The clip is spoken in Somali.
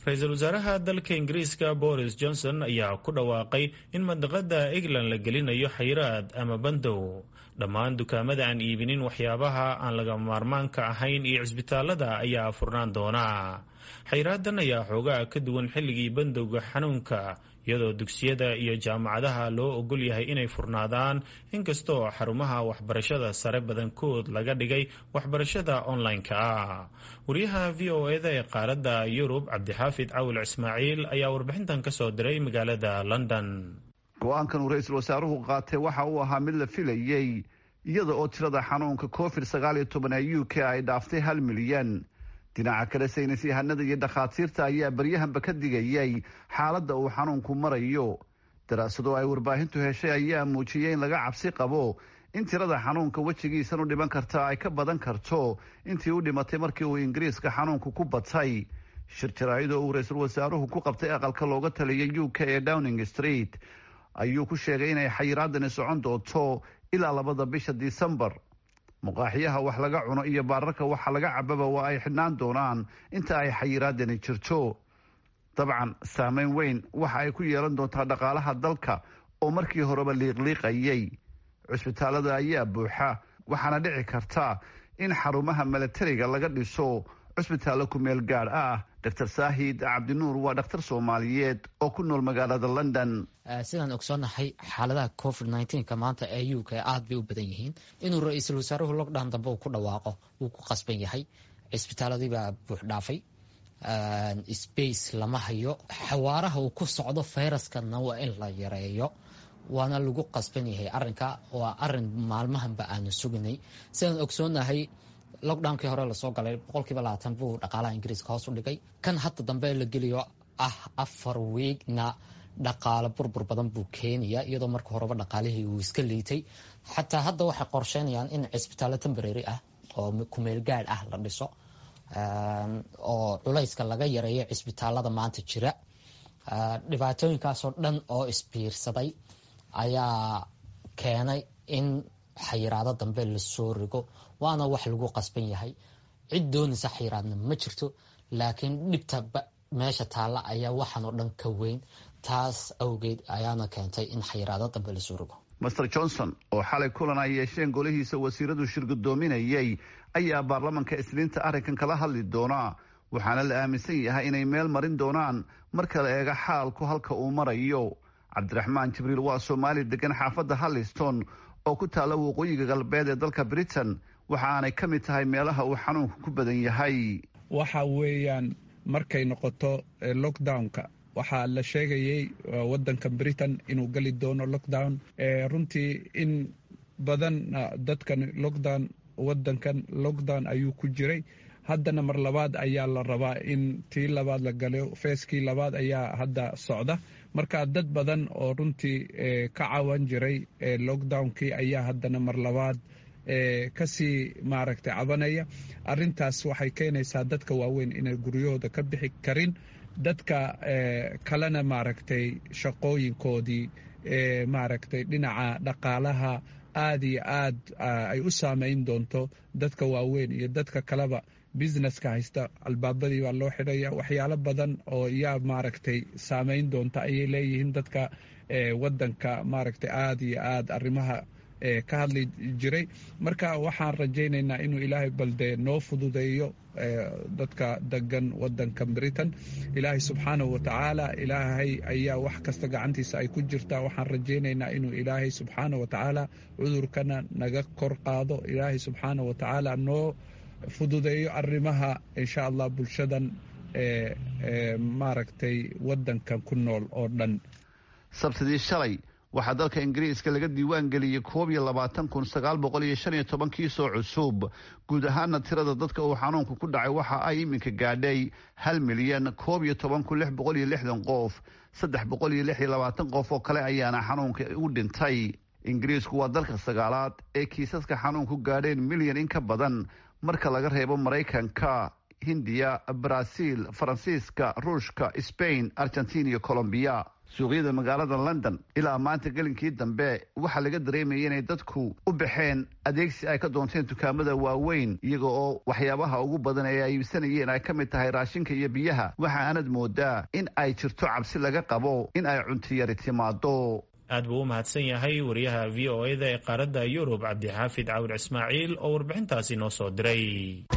ra-iisul wasaaraha dalka ingiriiska boris johnson ayaa ku dhawaaqay in mandaqada england la gelinayo xayiraad ama bandow dhammaan dukaamada aan iibinin waxyaabaha aan laga maarmaanka ahayn iyo cisbitaalada ayaa furnaan doona xayraadan ayaa xoogaa ka duwan xilligii bandowga xanuunka iyadoo dugsiyada iyo jaamacadaha loo ogol yahay inay furnaadaan inkastoo xarumaha waxbarashada sare badankood laga dhigay waxbarashada online-ka ah wariyaha v o eda ee qaaradda yurub cabdixaafid cawil ismaaciil ayaa warbixintan ka soo diray magaalada london go-aankan uu ra-iisul wasaaruhu qaatay waxa uu ahaa mid la filayey iyada oo tirada xanuunka covid sagaal iyo toban ee u k ay dhaaftay hal milyan dhinaca kale saynis yahanada iyo dhakhaatiirta ayaa baryahanba ka digayay xaaladda uu xanuunku marayo daraasado ay warbaahintu heshay ayaa muujiyey in laga cabsi qabo in tirada xanuunka wejigiisan u dhiman karta ay ka badan karto intii u dhimatay markii uu ingiriiska xanuunku ku batay shir jaraa'idoo uu ra-iisul wasaaruhu ku qabtay aqalka looga taliyay u k ee downing street ayuu ku sheegay inay xayiraadani socon doonto ilaa labada bisha disembar muqaaxiyaha wax laga cuno iyo baararka waxa laga cababa waa ay xidhnaan doonaan inta ay xayiraadani jirto dabcan saameyn weyn waxa ay ku yeelan doontaa dhaqaalaha dalka oo markii horeba liiqliiqayay cusbitaalada ayaa buuxa waxaana dhici karta in xarumaha milatariga laga dhiso cusbitaallo ku meel gaadh ah dr saahid cabdinuur waa dhakhtar soomaaliyeed oo ku nool magaalada london sidaan ogsoonahay xaaladaha covid nneteen-ka maanta ee u k aada bay u badan yihiin inuu ra-iisul wasaaruhu lockdown dambe uu ku dhawaaqo wuu ku qasban yahay cisbitaaladiibaa buux dhaafay space lama hayo xawaaraha uu ku socdo fayraskana waa in la yareeyo waana lagu qasban yahay arinka waa arin maalmahanba aanu sugnay sidaan ogsoonahay lockdownkii hore lasoo galay boqolkiiba labaatan buu dhaqaalaha ingiriiska hoos u dhigay kan hadda dambe la geliyo ah afar wiigna dhaqaalo burbur badan buu keenaya iyadoo marka horeba dhaqaalihii uu iska liitay xataa hadda waxay qorsheynayaan in cisbitaallo temborary ah oo kumeel gaadh ah la dhiso oo culayska laga yareeyo cisbitaalada maanta jira dhibaatooyinkaasoo dhan oo isbiirsaday ayaa keenay in xayiraado dambe lasoo rigo waana wax lagu qasban yahay cid doonaysa xayiraadna ma jirto laakiin dhibta meesha taalla ayaa waxaan oo dhan ka weyn taas awgeed ayaana keentay in xayiraado dambe lasoo rigo master johnson oo xalay kulan ay yeesheen golihiisa wasiiradu shirgudoominayay ayaa baarlamanka isniinta arrinkan kala hadli doonaa waxaana la aaminsan yahay inay meel marin doonaan marka la eega xaalku halka uu marayo cabdiraxmaan jibriil waa soomaali degan xaafadda halliston oo ku taalla waqooyiga galbeed ee dalka britain waxa aanay ka mid tahay meelaha uu xanuunku ku badan yahay waxa weeyaan markay noqoto lockdownka waxaa la sheegayay wadanka britain inuu geli doono lockdown runtii in badan dadkan lockdown wadankan lockdown ayuu ku jiray haddana mar labaad ayaa la rabaa in tii labaad la galo feeskii labaad ayaa hadda socda marka dad badan oo runtii ka cawan jiray lockdownkii ayaa haddana mar labaad kasii maaragtay cabanaya arintaas waxay keenaysaa dadka waaweyn inay guryahooda ka bixi karin dadka kalena maaragtay shaqooyinkoodii maaragtay dhinaca dhaqaalaha aad iyo aad ay u saameyn doonto dadka waaweyn iyo dadka kaleba businesska haysta albaabadii baa loo xidhaya waxyaalo badan oo yaa maaragtay saameyn doonta ayay leeyihiin dadka wadanka maaragtay aad iyo aad arrimaha ka hadli jiray marka waxaan rajaynaynaa inuu ilaahay balde noo fududeeyo dadka degan wadanka britain ilaahay subxaanahu watacaala ilaahay ayaa wax kasta gacantiisa ay ku jirtaa waxaan rajaynaynaa inuu ilaahay subxaanah watacaala cudurkana naga kor qaado ilaahay subxaanah watacaala noo fududeeyo arrimaha insha allah bulshadan maaragtay wadankan ku nool oo dhan sabtidii shalay waxaa dalka ingiriiska laga diiwaan geliyey koob iyo labaatan kun sagaal boqol iyo shan iyo toban kiisoo cusub guud ahaana tirada dadka uu xanuunku ku dhacay waxa ay iminka gaadhay hal milyan koob iyo toban kun lix boqol iyo lixdan qof saddex boqol iyo lix iyo labaatan qof oo kale ayaana xanuunka u dhintay ingiriisku waa dalka sagaalaad ee kiisaska xanuunku gaadheen milyan in ka badan marka laga reebo maraykanka hindiya baraaziil faransiiska ruushka sbain argentina iyo colombiya suuqyada magaalada london ilaa maanta gelinkii dambe waxaa laga dareemayay inay dadku u baxeen adeegsi ay ka doonteen dukaamada waaweyn iyaga oo waxyaabaha ugu badan ee ay iibsanayeen ay ka mid tahay raashinka iyo biyaha waxa aanad moodaa in ay jirto cabsi laga qabo in ay cuntiyari timaado aad buu u mahadsan yahay wariyaha v o eda ee qaaradda yurub cabdixaafid cawir ismaaciil oo warbixintaasi noo soo diray